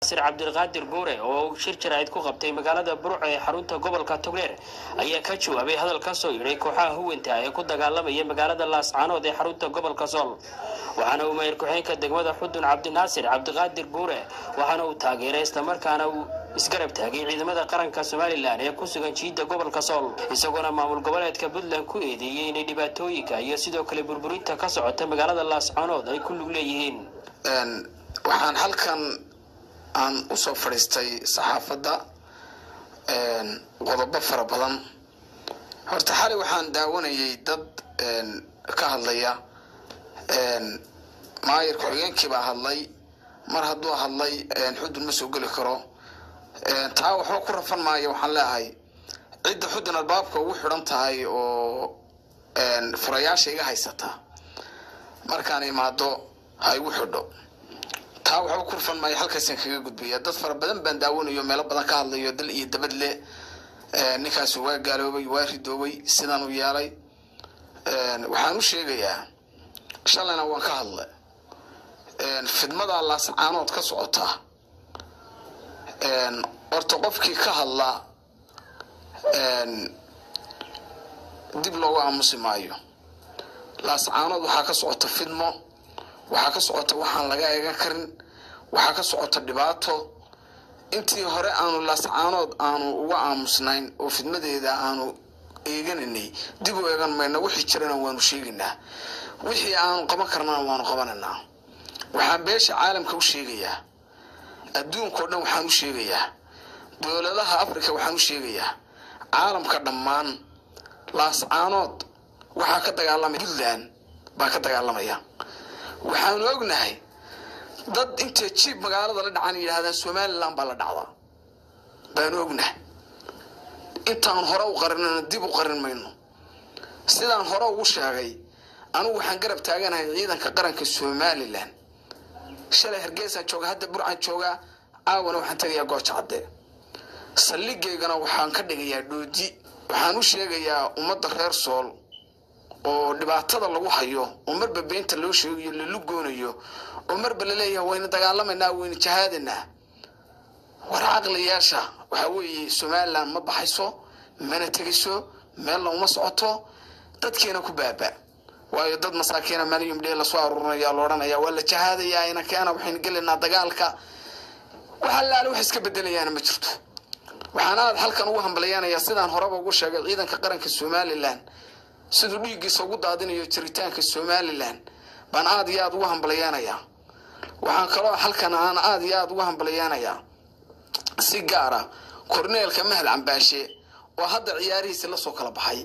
sir cabdilqaadir guure oo shir jaraa'id ku qabtay magaalada burco ee xarunta gobolka togdheer ayaa ka jawaabay hadal ka soo yidhay kooxaha huwanta ee ku dagaalamaya magaalada laascaanood ee xarunta gobolka sool waxaana uu mayor ku-xeenka degmada xudun cabdinaasir cabdiqaadir guure waxaana uu taageeray islamarkaana uu isgarab taagay ciidamada qaranka somalilan ee ku sugan jiidda gobolka sool isagoona maamul goboleedka puntland ku eedeeyey inay dhibaatooyinka iyo sidoo kale burburinta ka socota magaalada laascaanood ay ku lug leeyihiin waxaan halkan aan usoo fadhiistay saxaafadda qodobo fara badan horta xalay waxaan daawanayay dad ka hadlaya maayir ku-xigeenkii baa hadlay mar hadduu hadlay xudun ma soo geli karo taa waxba ku rafan maayo waxaan leeahay cidda xudun albaabka ugu xidhan tahay oo furayaasha iga haysata markaan imaado ha igu xidho taa waxba ku rafan maayo halkaasaan kaga gudbaya dad fara badan baan daawanayo meelo badan ka hadlayo dal iyo dabad le ninkaasu waa gaaloobay waa ridoobay sidaan u yeelay waxaan u sheegayaa shalayna waan ka hadlay fidmada laascaanood ka socota horta qofkii ka hadlaa dib loogu aamusi maayo laascaanood waxaa ka socota fidmo waxaa ka socota waxaan laga eegan karin waxaa ka socota dhibaato intii hore aanu laascaanood aanu uga aamusnayn oo fidmadeeda aanu eegananay dib u eegan mayna wixii jirana waanu sheegaynaa wixii aanu qaban karnana waanu qabanaynaa waxaan beesha caalamka u sheegayaa adduunkao dhan waxaan u sheegayaa dowladaha africa waxaan u sheegayaa caalamka dhammaan laascaanood waxaa ka dagaalamaya puntland baa ka dagaalamaya waxaanu ognahay dad intay jiib magaalada la dhacaan yidhahdaan somalilan baa la dhacdaa baanu ognahay intaan hore u qarinana dib u qarin mayno sidaan hore ugu sheegay anugu waxaan garab taaganahay ciidanka qaranka somalilan shalay hargeysaan jooga hadda burcaan joogaa caawana waxaan tegayaa gooja cadde saldhigaygana waxaan ka dhigayaa dhoodi waxaan u sheegayaa ummadda reer sool oo dhibaatada lagu hayo oo marba beenta loo sheegayo lala goonayo oo marba laleeyahay wayna dagaalamaynaa wayna jahaadanaa war caqliyaasha waxaa weeye somalilan ma baxayso mana tegayso meelna uma socoto dadkiina ku baaba waayo dad masaakiina manium dhee lasoo aruurinaya la odhanaya waa la jahaadayaa ina keena waxaynu gelaynaa dagaalka wax allaale wax iska bedelayaana ma jirto waxaan aad halkan ugu hambalyanayaa sidaan horeba ugu sheegay ciidanka qaranka somalilan siduu dhiiggiisa ugu daadinayo jiritaanka somalilan baan aada iyo aada ugu hambalyanayaa waxaan kaloo halkan aan aada iyo aada ugu hambalyanayaa si gaara korneelka mahad cambaashe oo hadda ciyaarihiisi lasoo kala baxay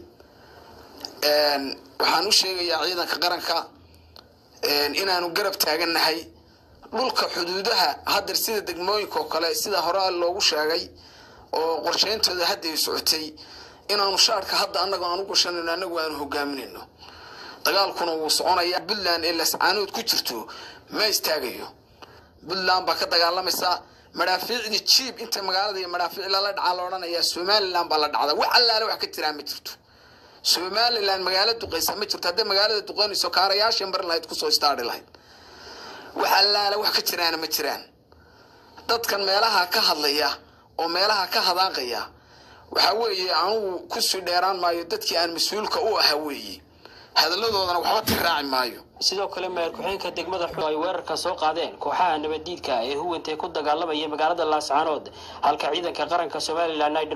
waxaan u sheegayaa ciidanka qaranka inaanu garab taagannahay dhulka xuduudaha hadeer sida degmooyinka oo kale sida hore loogu sheegay oo qorsheyntooda hadda ay socotay inaanu shaarka hadda anaga aan u gashanayno anagu aanu hogaaminayno dagaalkuna wuu soconaya puntland ee lascaanood ku jirto ma istaagayo puntland baa ka dagaalamaysa madhaafiicdii jiib inta magaalada iyo madhaafiic lala dhacaa la odhanayaa somalilan baa la dhacda wax allaale wax ka jiraa ma jirto somalilan magaalo duqeysa ma jirto hadday magaalada duqeynayso kaarayaasha marin lahayd kusoo istaari lahayd wax allaale wax ka jiraana ma jiraan dadkan meelaha ka hadlaya oo meelaha ka hadaaqaya waxaa weeye anugu kusii dheeraan maayo dadkii aan mas-uulka u ahaa weeye hadalladoodana waxba tiraaci maayo sidoo kale mayor ku-xeenka degmada xu ay weerarka soo qaadeen kooxaha nabaddiidka ee huwanta ku dagaalamaya magaalada laascaanood halka ciidanka qaranka somalilan ay